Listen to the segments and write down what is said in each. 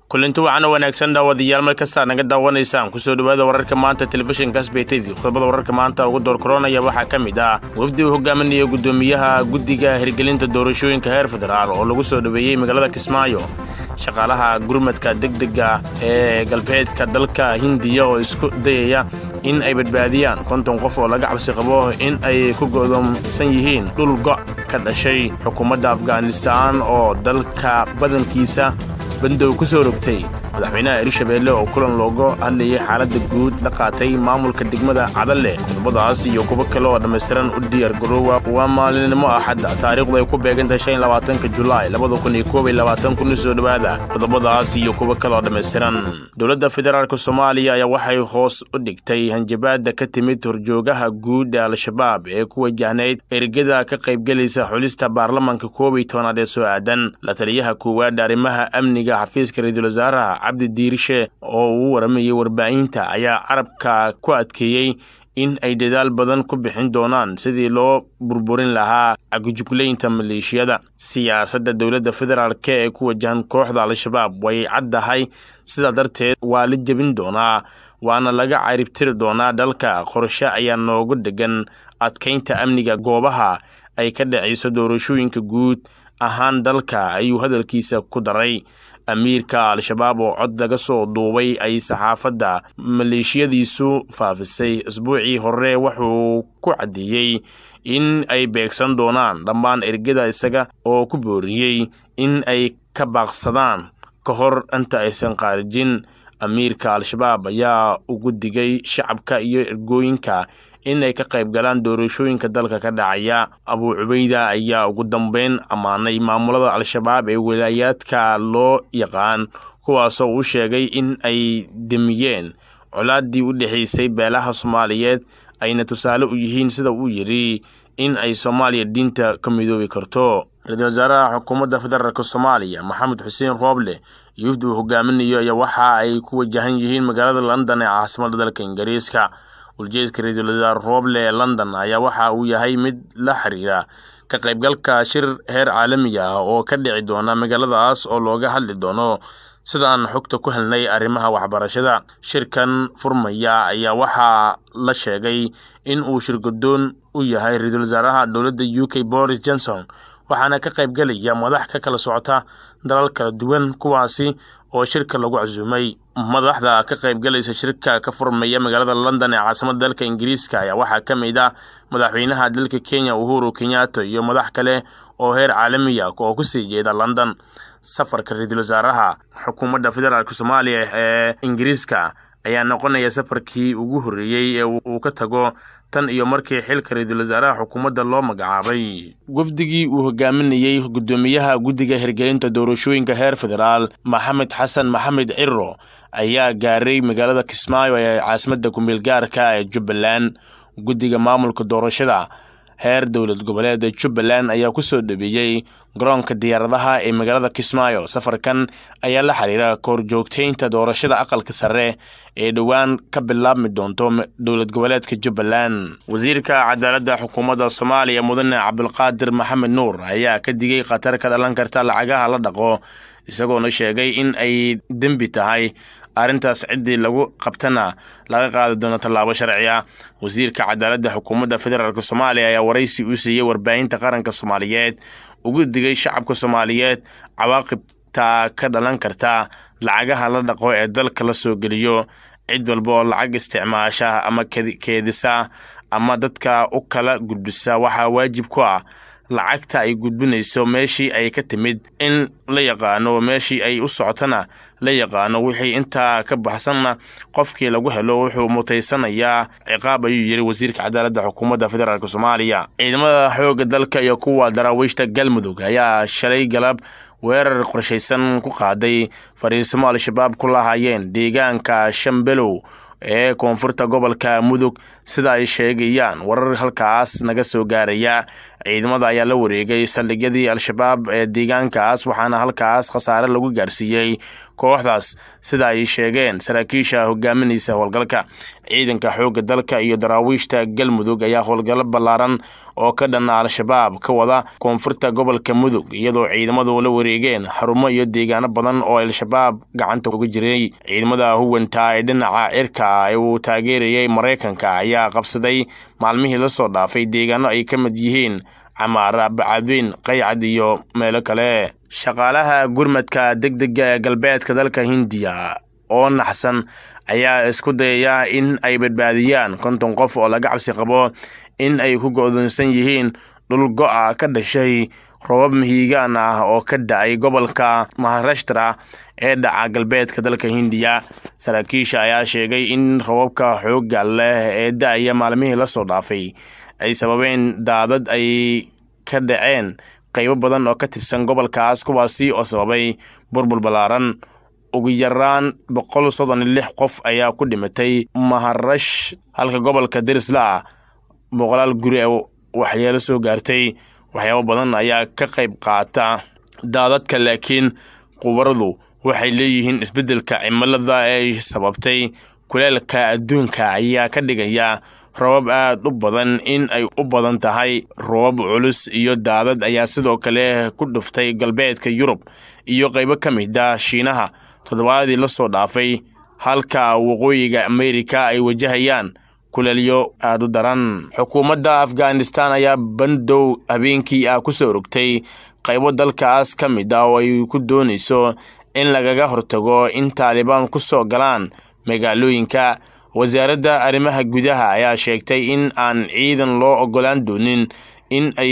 kulinti waxaana wanaagsan dhaawadayaal mar kastaa naga daawanaysaan kusoo dhowaada wararka maanta telefishinka sbtv qodobada wararka maanta ugu doorkoronaya waxaa ka mid ah wafdi uu hogaaminaya guddoomiyaha guddiga hirgelinta doorashooyinka heer federaal oo lagu soo dhoweeyey magaalada kismaayo shaqaalaha gurmadka degdega ee galbeedka dalka hindiya oo isku dayaya in ay badbaadiyaan konton qof oo laga cabsi qabo in ay ku go'doomsan yihiin dhul go' ka dhashay xukuumadda afghanistaan oo dalka badankiisa bandow ku soo rogtay madaxweynaha hirshabeelle oo kulan looga hadlayay xaaladda guud la qaatay maamulka degmada cadalle qodobadaas iyo kuwo kale oo dhammaystiran u diyaar garoowa waa maalinimo axadda taariikhdu ay ku beegantahay shan labaatanka julaay labada kun iyo koob iyo labaatan kun soo dhowaada qodobadaas iyo kuwo kale oo dhammaystiran dowladda federaalk soomaaliya ayaa waxay hoos u dhigtay hanjabaadda ka timid horjoogaha guud ee al-shabaab ee ku wajahnayd ergada ka qaybgelaysa xulista baarlamanka koob iyo tobanaad ee soo aadan la taliyaha koowaad arrimaha amniga xafiiska ra-iisul wasaaraha cabdi diirishe oo uu waramayay warbaahinta ayaa carabka ku adkeeyey in ay dadaal badan ku bixin doonaan sidii loo burburin lahaa cagujuglaynta maleeshiyada siyaasadda dowladda federaalk ee ku wajahan kooxda al-shabaab way caddahay sidaa darteed waa la jebin doonaa waana laga caribtiri doonaa dalka qorshe ayaa noogu degan adkaynta amniga goobaha ay ka dhacayso doorashooyinka guud ahaan dalka ayuu hadalkiisa ku daray amiirka al-shabaab oo cod laga soo duubay ay saxaafadda maleeshiyadiisu faafisay isbuucii hore wuxuu ku caddeeyey in ay beegsan doonaan dhammaan ergada isaga oo ku booriyey in ay ka baaqsadaan ka hor inta aysan qaarijin amiirka al-shabaab ayaa ugu digay shacabka iyo ergooyinka in ay ka qayb galaan doorashooyinka dalka ka dhacaya abuu cubeyda ayaa ugu dambeyn ammaanay maamulada al-shabaab ee wilaayaadka loo yaqaan kuwaasoo uu sheegay in ay demiyeen colaaddii u dhexaysay beelaha soomaaliyeed ayna tusaale u yihiin sida uu yidhi in ay soomaaliya diinta ka midoobi karto ra-iisul wasaaraha xukuumadda federaalk soomaaliya maxamed xuseen rooble iyo wafdi uu hogaaminayo ayaa waxa ay ku wajahan yihiin magaalada london ee caasimadda dalka ingiriiska uljeedka ra-iisul wasaare rooble ee london ayaa waxa uu yahay mid la xiriira ka qaybgalka shir heer caalami ah oo ka dhici doona magaaladaas oo looga hadli doono sidaan xogta ku helnay arrimaha waxbarashada shirkan furmaya ayaa waxaa la sheegay in uu shirgadoon u yahay ra-iisul wasaaraha dowladda u k boris johnson waxaana ka qaybgelaya madax ka kala socota dalal kala duwan kuwaasi oo shirka lagu casuumay madaxda ka qaybgalaysa shirka ka furmaya magaalada london ee caasimada dalka ingiriiska ayaa waxaa ka mid ah madaxweynaha dalka kenya uhuru kenyatta iyo madax kale oo heer caalamiya oo kusii jeeda london safarka ra-iisul wasaaraha xukuumadda federaalk soomaaliya ee ingiriiska ayaa noqonaya safarkii ugu horreeyey ee uu ka tago tan iyo markii xilka ra-iisul wasaaraha xukuumadda loo magacaabay wafdigii uu hogaaminayey guddoomiyaha guddiga hirgelinta doorashooyinka heer federaal maxamed xasan maxamed ciro ayaa gaaray magaalada kismaayo ee caasimadda kumeelgaarka ee jubbaland guddiga maamulka doorashada heer dowlad goboleed jubbaland ayaa ku soo dhaweeyey garoonka diyaaradaha ee magaalada kismaayo safarkan ayaa la xiriira koorjoogtaynta doorashada aqalka sare ee dhowaan ka bilaabmi doonto dowlad goboleedka jubbaland wasiirka cadaaladda xukuumadda soomaaliya mudane cabdulqaadir maxamed nuur ayaa ka digay khatar ka dhalan karta lacagaha la dhaqo isagoona sheegay in ay dembi tahay arrintaas ciddii lagu qabtana laga qaadi doono tallaabo sharci ah wasiirka cadaaladda xukuumadda federaalk soomaaliya ayaa waraysi u siiyey warbaahinta qaranka soomaaliyeed ugu digay shacabka soomaaliyeed cawaaqibta ka dhalan karta lacagaha la dhaqo ee dalka la soo geliyo cid walba oo lacag isticmaasha ama keedisa ama dadka u kala gudbisa waxaa waajib ku ah lacagta ay gudbinayso meeshii ay ka timid in la yaqaano meeshii ay u socotana la yaqaano wixii intaa ka baxsanna qofkii lagu helo wuxuu mutaysanayaa ciqaab ayuu yidhi wasiirka cadaaladda xukuumadda federaalk soomaaliya ciidamada xoogga dalka iyo kuwa daraawiishta galmudug ayaa shalay galab weerar qorshaysan ku qaaday fariisimo al-shabaab ku lahaayeen deegaanka shambelow ee koonfurta gobolka mudug sida ay sheegayaan warar halkaas naga soo gaaraya ciidamada ayaa la wareegay saldhigyadii al-shabaab ee deegaankaas waxaana halkaas khasaare lagu gaarsiiyey kooxdaas sida ay sheegeen saraakiisha hogaaminaysa howlgalka ciidanka xoogga dalka iyo daraawiishta galmudug ayaa howlgallo ballaaran oo ka dhanna al-shabaab ka wada koonfurta gobolka mudug iyadoo ciidamadu la wareegeen xarumo iyo deegaano badan oo al-shabaab gacanta uga jiray ciidamada huwanta ee dhinaca cirka ee uu taageerayay maraykanka ayaa qabsaday maalmihii la soo dhaafay deegaano ay ka mid yihiin camaara bacadweyn qaycad iyo meelo kale shaqaalaha gurmadka degdega ee galbeedka dalka hindiya oo naxsan ayaa isku dayaya in ay badbaadiyaan konton qof oo laga cabsi qabo in ay ku go'doonsan yihiin dhul go'a ka dhashay robab mihiigaan ah oo ka da-ay gobolka maharashtra ee dhaca galbeedka dalka hindiya saraakiisha ayaa sheegay in robabka xoogga leh ee da-aya maalmihii la soo dhaafay ay sababeen daadad ay ka dhaceen qaybo badan oo ka tirsan gobolkaas kuwaasi oo sababay burbur ballaaran ugu yaraan boqol soddon iyo lix qof ayaa ku dhimatay maharash halka gobolka derisla ah boqolaal guri ee waxyeelo soo gaartay waxyaabo badan ayaa ka qayb qaata daadadka laakiin qubaradu waxay leeyihiin isbeddelka cimilada ee sababtay kuleelka adduunka ayaa ka dhigaya robab aad u badan in ay u badan tahay robab culus iyo daadad ayaa sidoo kale ku dhuftay galbeedka yurub iyo qaybo ka mid a shiinaha toddobaadii la soo dhaafay halka waqooyiga ameerika ay wajahayaan kuleelyo aad u daran xukuumadda afghanistan ayaa bandow habeenkii ah ku soo rogtay qaybo dalkaas ka mid ah oo ay ku doonayso in lagaga hortago in taalibaan ku soo galaan magaalooyinka wasaaradda arrimaha gudaha ayaa sheegtay in aan ciidan loo oggolaan doonin in ay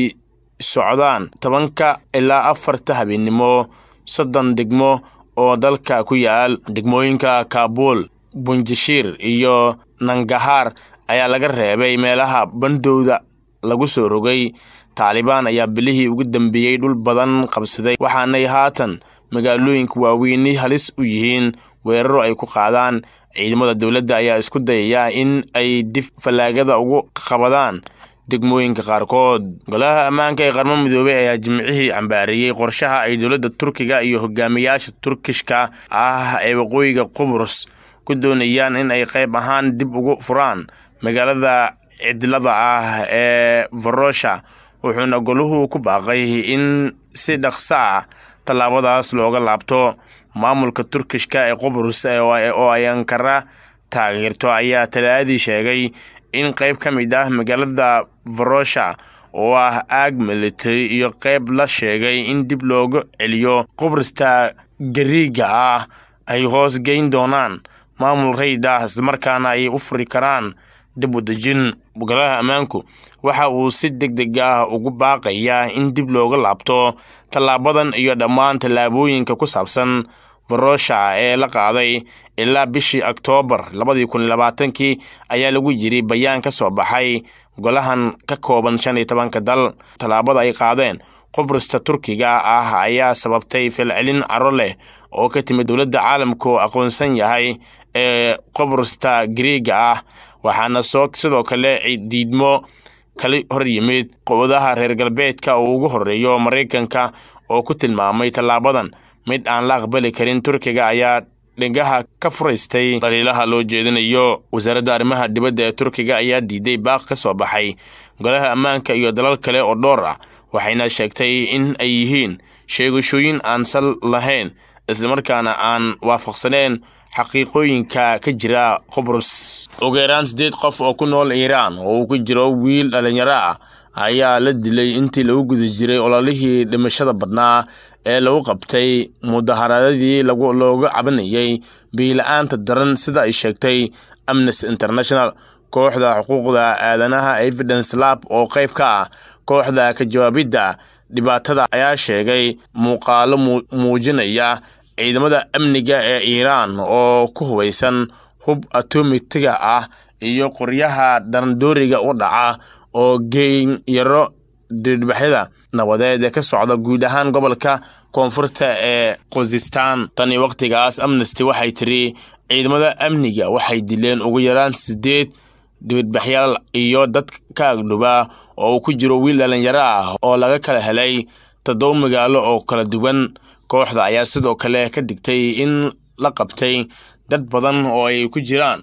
socdaan tobanka ilaa afarta habeennimo soddon degmo oo dalka ku yaal degmooyinka kaabul bunjashiir iyo nangahaar ayaa laga reebay meelaha bandowda lagu soo rogay taalibaan ayaa bilihii ugu dambeeyey dhul badan qabsaday waxaanay haatan magaalooyinka waaweyni halis u yihiin weeraro ay ku qaadaan ciidamada dowladda ayaa isku dayaya in ay dib fallaagada ugu qabadaan degmooyinka qaarkood golaha ammaanka ee qarmo midoobey ayaa jimcihii cambaareeyey qorshaha ay dowladda turkiga iyo hogaamiyaasha turkishka ah ee waqooyiga qubrus ku doonayaan in ay qayb ahaan dib ugu furaan magaalada cidlada ah ee varosha wuxuuna goluhu ku baaqay in si dhaqso ah tallaabadaas looga laabto maamulka turkishka ee qubrus oo ay ankara taageerto ayaa talaadii sheegay in qayb ka mid ah magaalada varosha oo ah aag military iyo qayb la sheegay in dib loogu celiyo qubrista gariiga ah ay hoos geyn doonaan maamul rayd ah islamarkaana ay u furi karaan dib u dejin golaha ammaanku waxa uu si deg deg ah ugu baaqayaa in dib looga laabto tallaabadan iyo dhammaan tallaabooyinka ku saabsan varosha ee la qaaday ilaa bishii oktoobar labadii kun labaatankii ayaa lagu yiri bayaan ka soo baxay golahan ka kooban shan iyo tobanka dal tallaabada ay qaadeen qubrista turkiga ah ayaa sababtay falcelin caro leh oo ka timid dowladda caalamka oo aqoonsan yahay ee qubrista griiga ah waxaana soo sidoo kale diidmo kala hor yimid qowadaha reer galbeedka oo ugu horreeyo maraykanka oo ku tilmaamay tallaabadan mid aan la aqbali karin turkiga ayaa dhegaha ka furaystay daliilaha loo jeedinayo wasaaradda arrimaha dibadda ee turkiga ayaa diiday baaq ka soo baxay golaha ammaanka iyo dalal kale oo dhowr ah waxayna sheegtay in ay yihiin sheegashooyin aan sal lahayn islamarkaana aan waafaqsaneen xaqiiqooyinka ka jira qubrus ugu yaraan siddeed qof oo ku nool iiraan oo uu ku jiro wiil dhallinyaro ah ayaa la dilay intii lagu guda jiray ololihii dhimashada badnaa ee lagu qabtay mudaharadadii looga cabanayay biila-aanta daran sida ay sheegtay amnesty international kooxda xuquuqda aadanaha evidence lab oo qayb ka ah kooxda ka jawaabidda dhibaatada ayaa sheegay muuqaalo muujinaya ciidamada amniga ee iiraan oo ku hubaysan hub atomitiga ah iyo qoryaha darandooriga u dhaca oo geyn yaro didbaxyada nabadeed ee ka socda guud ahaan gobolka koonfurta ee khuzistan tani wakhtigaas amnesty waxay tiri ciidamada amniga waxay dileen ugu yaraan siddeed dibadbaxyaal iyo dad ka agdhuba oo uu ku jiro wiil dhallinyaro ah oo laga kala helay toddoba magaalo oo kala duwan kooxda ayaa sidoo kale ka digtay in la qabtay dad badan oo ay ku jiraan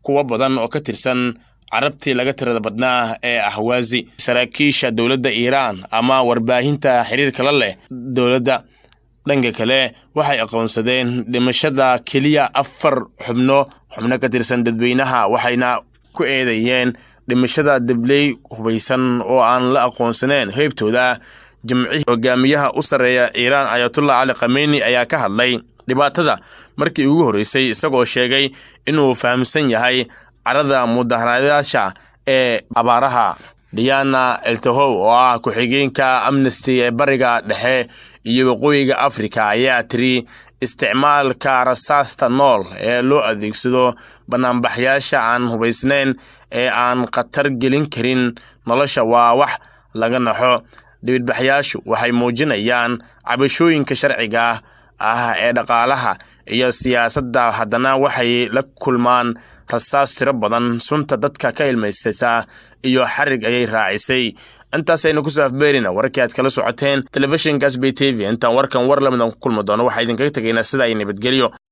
kuwo badan oo ka tirsan carabtii laga tirada badnaa ee ahwaazi saraakiisha dowladda iiraan ama warbaahinta xiriirka la leh dowladda dhanka kale waxay aqoonsadeen dhimashada keliya afar xubno xubno ka tirsan dadweynaha waxayna ku eedeeyeen dhimashada dabley hubaysan oo aan la aqoonsaneen heybtooda jimcihii hogaamiyaha u sarreeya iiraan ayatullah cali khameyni ayaa ka hadlay dhibaatada markii ugu horreysay isagoo sheegay inuu fahamsan yahay carada mudaharaadayaasha ee abaaraha diana eltahow oo ah ku-xigeenka amnesty ee bariga dhexe iyo waqooyiga afrika ayaa tiri isticmaalka rasaasta nool ee loo adeegsado banaanbaxyaasha aan hubaysnayn ee aan khatar gelin karin nolosha waa wax laga naxo dhibidbaxyaashu waxay muujinayaan cabashooyinka sharciga ah ee dhaqaalaha iyo siyaasadda haddana waxay la kulmaan rasaas tiro badan sunta dadka ka ilmaysata iyo xarig ayay raacisay intaasaynu kusoo afbeerina warkii aad kala socoteen telefishinka sb t v intaan warkan war lamidan ku kulmi doono waxaa idinkaga tegaynaa sida ay nabadgelyo